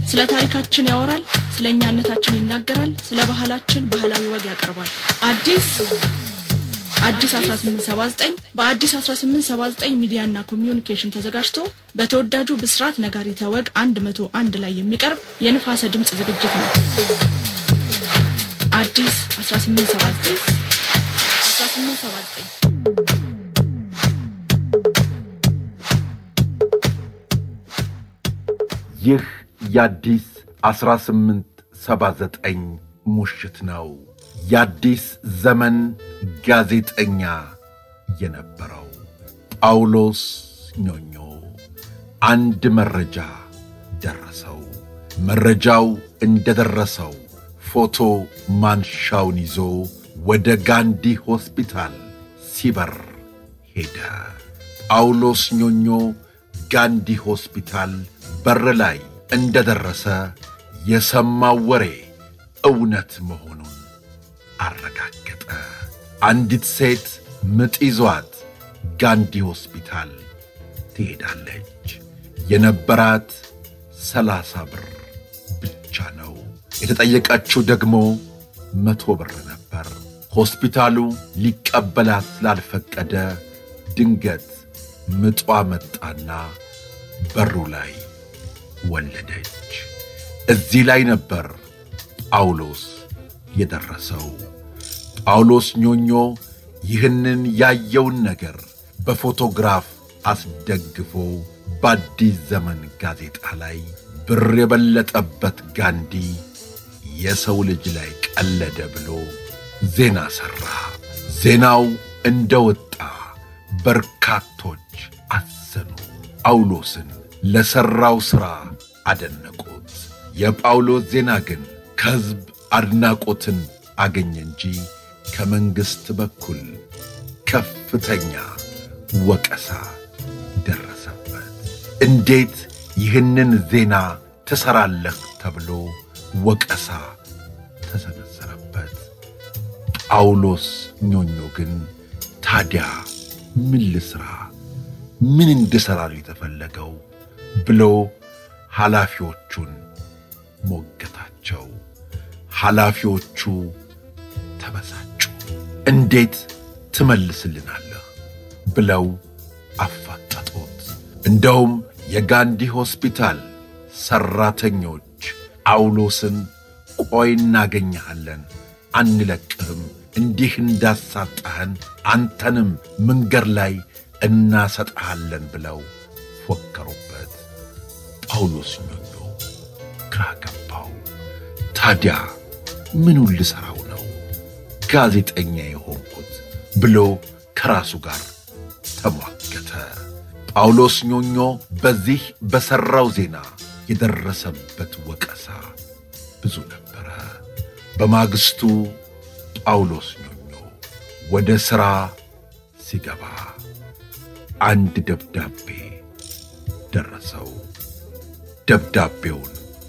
ስለ ታሪካችን ያወራል፣ ስለ እኛነታችን ይናገራል፣ ስለ ባህላችን ባህላዊ ወግ ያቀርባል። አዲስ አዲስ 1879 በአዲስ 1879 ሚዲያና ኮሚዩኒኬሽን ተዘጋጅቶ በተወዳጁ ብስራት ነጋሪተ ወግ 101 ላይ የሚቀርብ የንፋሰ ድምፅ ዝግጅት ነው። አዲስ 1879 1879 ይህ የአዲስ 1879 ሙሽት ነው። የአዲስ ዘመን ጋዜጠኛ የነበረው ጳውሎስ ኞኞ አንድ መረጃ ደረሰው። መረጃው እንደደረሰው ፎቶ ማንሻውን ይዞ ወደ ጋንዲ ሆስፒታል ሲበር ሄደ። ጳውሎስ ኞኞ ጋንዲ ሆስፒታል በር ላይ እንደደረሰ የሰማው ወሬ እውነት መሆኑን አረጋገጠ። አንዲት ሴት ምጥ ይዟት ጋንዲ ሆስፒታል ትሄዳለች። የነበራት ሰላሳ ብር ብቻ ነው። የተጠየቀችው ደግሞ መቶ ብር ነበር። ሆስፒታሉ ሊቀበላት ስላልፈቀደ ድንገት ምጧ መጣና በሩ ላይ ወለደች። እዚህ ላይ ነበር ጳውሎስ የደረሰው። ጳውሎስ ኞኞ ይህንን ያየውን ነገር በፎቶግራፍ አስደግፎ በአዲስ ዘመን ጋዜጣ ላይ ብር የበለጠበት ጋንዲ የሰው ልጅ ላይ ቀለደ ብሎ ዜና ሠራ። ዜናው እንደወጣ በርካቶች አዘኑ። ጳውሎስን ለሠራው ሥራ አደነቁት። የጳውሎስ ዜና ግን ከሕዝብ አድናቆትን አገኘ እንጂ ከመንግሥት በኩል ከፍተኛ ወቀሳ ደረሰበት። እንዴት ይህንን ዜና ትሠራለህ ተብሎ ወቀሳ ተሰነዘረበት። ጳውሎስ ኞኞ ግን ታዲያ ምን ልሥራ፣ ምን እንድሠራ ነው የተፈለገው ብሎ ኃላፊዎቹን ሞገታቸው። ኃላፊዎቹ ተበሳጩ። እንዴት ትመልስልናለህ ብለው አፋጠጡት። እንደውም የጋንዲ ሆስፒታል ሠራተኞች ጳውሎስን ቆይ እናገኘሃለን፣ አንለቅህም፣ እንዲህ እንዳሳጣህን አንተንም መንገድ ላይ እናሰጥሃለን ብለው ፎከሩበት። ጳውሎስ ኞኞ ግራ ገባው። ታዲያ ምኑን ልሠራው ነው ጋዜጠኛ የሆንኩት ብሎ ከራሱ ጋር ተሟገተ። ጳውሎስ ኞኞ በዚህ በሠራው ዜና የደረሰበት ወቀሳ ብዙ ነበረ። በማግስቱ ጳውሎስ ኞኞ ወደ ሥራ ሲገባ አንድ ደብዳቤ ደረሰው። ደብዳቤውን